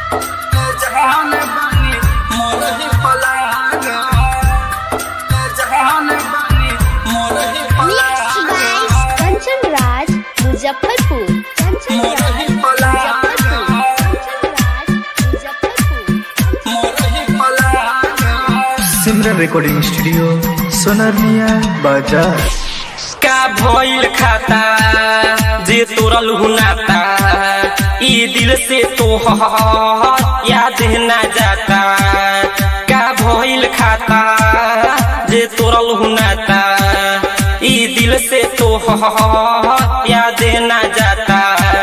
जहान बानी मोरही पलागा जहान बानी मोरही Mixed पलागा by Kanchan Raj, Muzaffarpur. Kanchan मोरही Raj, पलागा Muzaffarpur. Kanchan Raj, Muzaffarpur. मोरही पलागा सिमरन रिकॉर्डिंग स्टूडियो सोनारनिया बाजार का भइल खाता जे तोरल हुनाता ई दिल से तो याद ना जाता का भइल खाता जे तोरल हुनाता ई दिल से तो याद ना जाता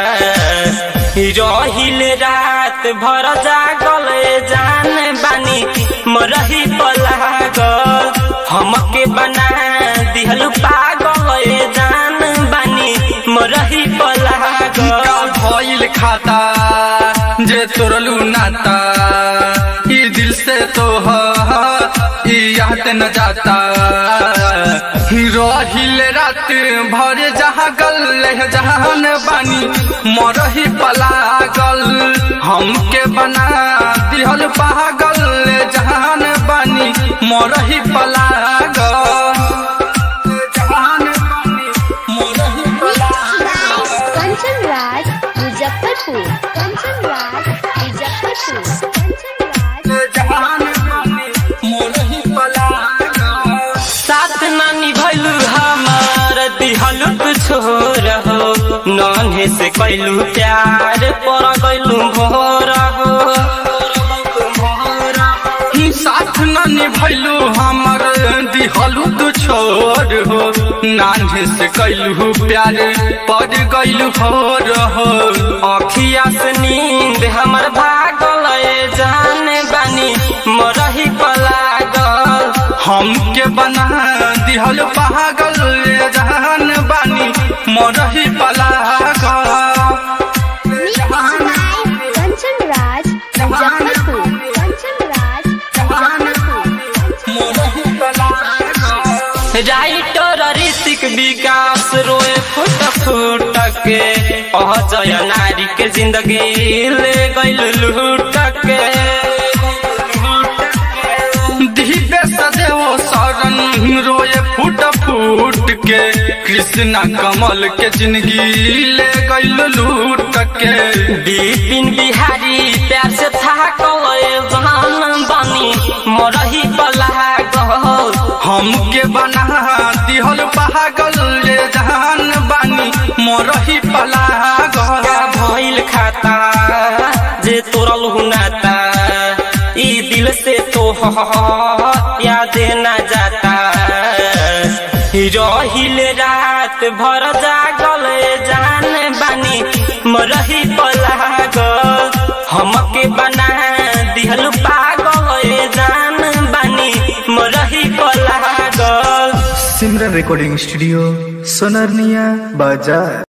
रहिल रात भर जागल जान बानी मरही पलागल हमके बना दिहल पागल जान बानी मरही पलागल का भइल खाता जे तोरलू नाता ई दिल से तो ई याद न जाता रहिल रात भर जहाँ गल जहान बानी मरही पलागल हमके बना दिहल पागल जहान बानी मरही पलागल जहान बानी मरही Mixed by Kanchan Raj, Muzaffarpur. Kanchan Raj, Muzaffarpur. Kanchan Raj, जहान बानी मोरही पलागा साथ ना निभलू हमार दिहल छोर हो नन्हे से कैलू प्यार पर गैलू भोर हो साथ न निभैलू हमर दिहलू तू छोर हो नान्हे से कैलू प्यार पड़ गैलू हो रहो अखिया से नींद हमर भागल जान बानी मरही पलागल हमके बना दिहल पागल जहान बानी मोरही पलागा Mixed by Kanchan Raj, Muzaffarpur. Kanchan Raj, Muzaffarpur. मोरही पलागा राइटर ऋतिक विकास रोए फुट फुट के अजय नारी के जिंदगी ले गइल लूट के दिव्य सदैव शरण रोए फूट फूट के कृष्णा कमल के जिंदगी ले गइल लूट के बिपिन बिहारी प्यार से था जहान बनी मरही पलागल हमके बना दिहल पागल ये जहान बानी मोरही पलागल का भइल खाता जे तोरल हुनाता ई दिल से तो याद ना जाता रहिल रात भर जागल जान बानी मरही पलागल हमके बना दिहल पागल जान बानी मरही पलागल सिमरन रिकॉर्डिंग स्टूडियो सोनारनिया बाजार